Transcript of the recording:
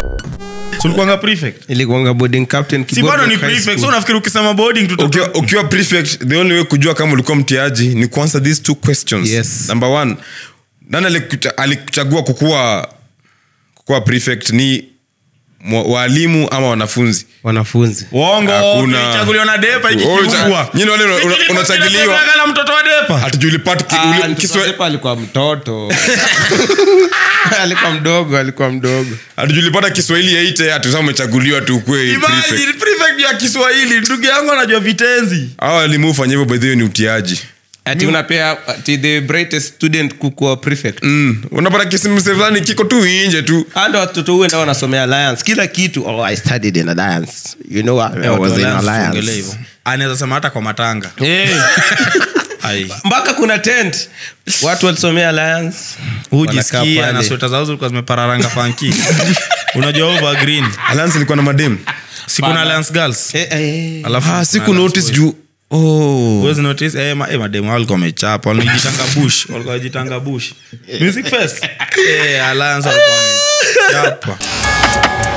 sulikuanga prefect ilikuanga boarding captain si Kibondo bado ni High prefect School. so nafikiri ukisema boarding tuta ukiwa, ukiwa prefect the only way kujua kama ulikuwa mtiaji ni kuansa these two questions Yes. number one nani alikucha- alikuchagua kukuwa kukuwa prefect ni mwa- walimu ama wanafunzi wanafunzi uongo Hakuna. kilichaguliwa na depa Wewe ikikifungwa ucha- nyinyi wale una- una- unachagiliwa. na mtoto wa depa hatujulipata ki- Ah, ule- mtoto Kiswa- wa Depa alikuwa mtoto alikuwa mdogo alikuwa mdogo hatujulipata kiswahili yaite hatusa umechaguliwa tu ukue prefect Imagine, prefect ya kiswahili ndugu yangu anajua vitenzi hawa walimu hufanya hivyo bedhio ni utiaji ati unapea ati the brightest student kukuwa prefect mm. unapata kisimse fulani kiko tu inje tu ando watoto huenda wanasomea alliance kila kitu oh, i studied in alliance you know what? I Eh, watu was wa in Alliance tuongelee alliance hivyo. anaweza sema hata kwa matanga Eh, Ai. mpaka kuna tent watu walisomea alliance Wanakaa hujisikia pale. na sweta zao zilikuwa zimepararanga fanki unajua over green alliance ilikuwa na madem sikuna alliance girls Eh, eh. alafu ah, siku kuna notice Alliance juu oh. boys. Huwezi notice eh, ma, eh, mademu hao walikuwa wamechapa walijitanga bush walikuwa wajitanga bush music fest eh, alliance walikuwa wamechapa